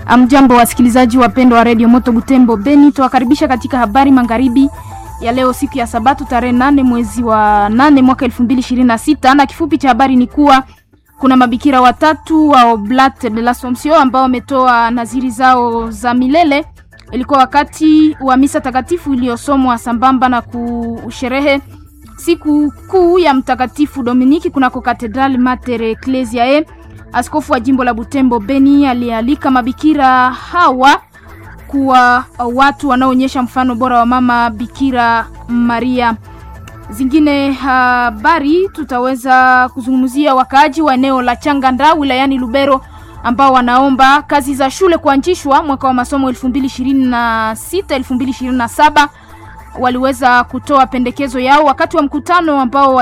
Amjambo wasikilizaji wapendwa wa redio Moto Butembo Beni, tuwakaribisha katika habari magharibi ya leo siku ya Sabato tarehe nane mwezi wa nane mwaka elfu mbili ishirini na sita na kifupi cha habari ni kuwa kuna mabikira watatu wa Oblate de l'Assomption ambao wametoa naziri zao za milele. Ilikuwa wakati wa misa takatifu iliyosomwa sambamba na kusherehe siku kuu ya Mtakatifu Dominiki kunako Katedrali Mater Ecclesiae. Askofu wa jimbo la Butembo Beni alialika mabikira hawa kuwa watu wanaoonyesha mfano bora wa mama Bikira Maria. Zingine habari tutaweza kuzungumzia wakaaji wa eneo la Changanda wilayani Lubero ambao wanaomba kazi za shule kuanzishwa mwaka wa masomo 2026 2027. Waliweza kutoa pendekezo yao wakati wa mkutano ambao